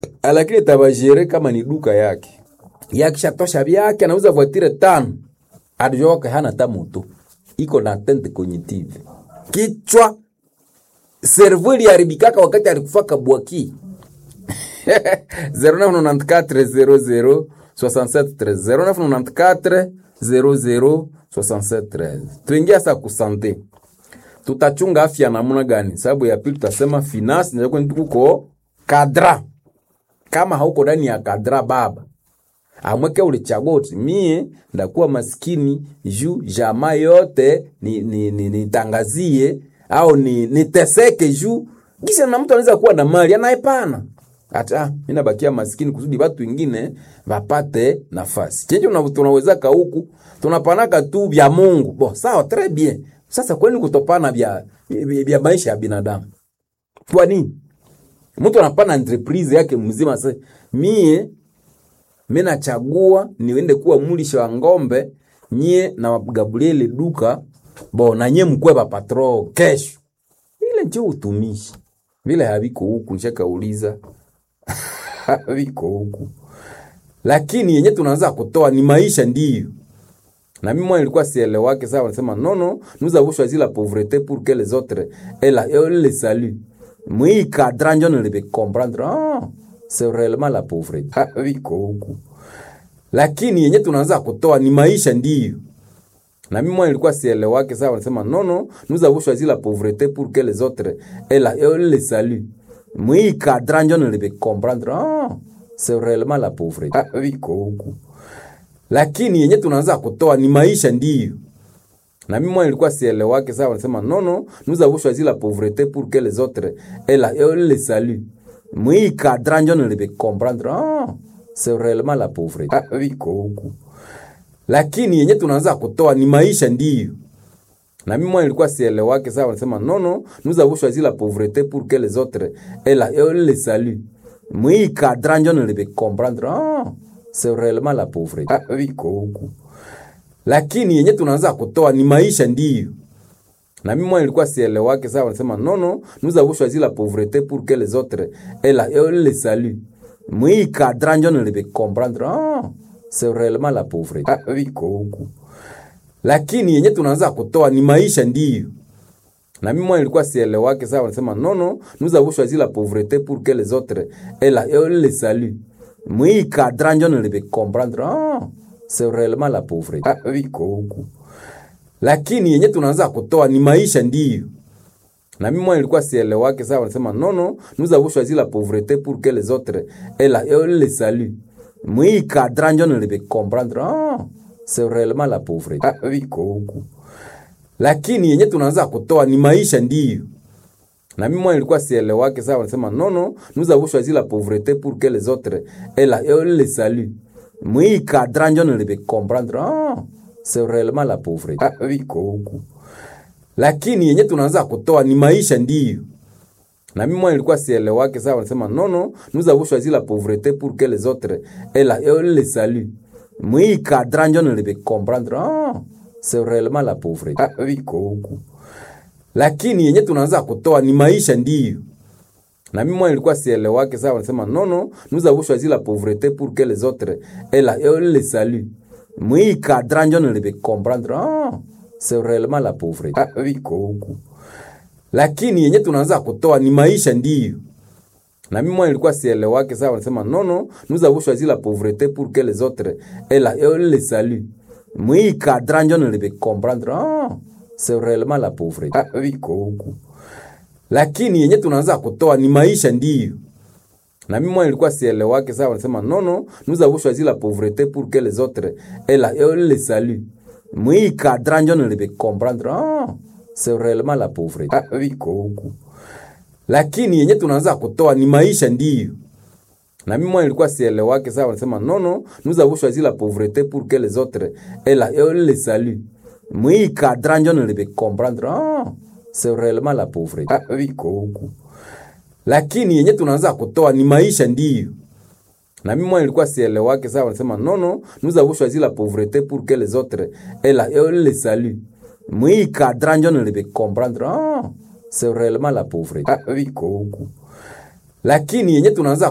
lakini itabajere kama ni duka yake yakishatosha vyake anauza voitire tano adijoke hana hata moto iko na tente cognitive kichwa servo iliharibikaka wakati alikufaka bwaki 0994 00 0994 tuingia sa kusante tutachunga afya namna gani sababu ya pili tutasema finance ndio kuko kadra kama hauko ndani ya kadra baba amweke ulichagua uti mie ndakuwa maskini juu jamaa yote nitangazie ni, ni, nitangazie, au ni niteseke juu kisha na mtu anaweza kuwa na mali anaepana hata mimi nabakia maskini kusudi watu wengine wapate nafasi chenje tunawezaka huku tunapanaka tu vya Mungu bo sawa très bien sasa kwani kutopana vya vya maisha ya binadamu kwa nini mtu anapana entreprise yake mzima sasa mie mimi nachagua niende kuwa mulisha wa ngombe nyie na Gabriel duka bo na nyie mkwe ba patro kesho ile ndio utumishi vile haviko huku nishakauliza haviko huku lakini yenye tunaanza kutoa ni maisha ndiyo na mimi mwana nilikuwa sielewake sawa wanasema non non nous avons choisi la pauvreté pour que les autres et la et le salut mwi cadran ndio nilebe comprendre ah c'est réellement la pauvreté haviko huku lakini yenye tunaanza kutoa ni maisha ndiyo na mimi mwana nilikuwa sielewake sawa wanasema non non nous avons choisi la pauvreté pour que les autres et la et le salut mwi cadran ndio nilebe comprendre ah c'est réellement la pauvreté haviko huku lakini yenye tunaanza kutoa ni maisha ndiyo na mimi mwana nilikuwa sielewake sawa wanasema non non nous avons choisi la pauvreté pour que les autres et la et le salut mwi cadran ndio nilebe comprendre ah c'est réellement la pauvreté haviko huku lakini yenye tunaanza kutoa ni maisha ndiyo na mimi mwana nilikuwa sielewake sawa wanasema non non nous avons choisi la pauvreté pour que les autres et la et le salut mwi cadran ndio nilebe comprendre ah c'est réellement la pauvreté haviko huku lakini yenye tunaanza kutoa ni maisha ndiyo na mimi mwana nilikuwa sielewake sawa wanasema non non nous avons choisi la pauvreté pour que les autres et la et le salut mwi cadran ndio nilebe comprendre ah c'est réellement la pauvreté haviko huku lakini yenye tunaanza kutoa ni maisha ndiyo na mimi mwana nilikuwa sielewake sawa wanasema non non nous avons choisi la pauvreté pour que les autres et la et le salut mwi cadran ndio nilebe comprendre ah c'est réellement la pauvreté haviko huku lakini yenye tunaanza kutoa ni maisha ndiyo na mimi mwana nilikuwa sielewake sawa wanasema non non nous avons choisi la pauvreté pour que les autres et la et le salut mwi cadran ndio nilebe comprendre ah c'est réellement la pauvreté haviko huku lakini yenye tunaanza kutoa ni maisha ndiyo na mimi mwana nilikuwa sielewake sawa wanasema non non nous avons choisi la pauvreté pour que les autres et la et le salut mwi cadran ndio nilebe comprendre ah c'est réellement la pauvreté haviko huku lakini yenye tunaanza kutoa ni maisha ndiyo na mimi mwana nilikuwa sielewake sawa wanasema non non nous avons choisi la pauvreté pour que les autres et la et le salut mwi cadran ndio nilebe comprendre ah c'est réellement la pauvreté haviko huku lakini yenye tunaanza kutoa ni maisha ndiyo na mimi mwana nilikuwa sielewake sawa wanasema non non nous avons choisi la pauvreté pour que les autres et la et le salut mwi cadran ndio nilebe comprendre ah c'est réellement la pauvreté haviko huku lakini yenye tunaanza kutoa ni maisha ndiyo na mimi mwana nilikuwa sielewake sawa wanasema non non nous avons choisi la pauvreté pour que les autres et la et le salut mwi cadran ndio nilebe comprendre ah c'est réellement la pauvreté haviko huku lakini yenye tunaanza kutoa ni maisha ndiyo na mimi mwana nilikuwa sielewake sawa wanasema non non nous avons choisi la pauvreté pour que les autres et la et le salut mwi cadran ndio nilebe comprendre ah c'est réellement la pauvreté haviko huku lakini yenye tunaanza kutoa ni maisha ndiyo na mimi mwana nilikuwa sielewake sawa wanasema non non nous avons choisi la pauvreté pour que les autres et la et le salut mwi cadran ndio nilebe comprendre ah c'est réellement la pauvreté haviko huku lakini yenye tunaanza kutoa ni maisha ndiyo na mimi mwana nilikuwa sielewake sawa wanasema non non nous avons choisi la pauvreté pour que les autres et la et le salut mwi cadran ndio nilebe comprendre ah c'est réellement la pauvreté haviko huku lakini yenye tunaanza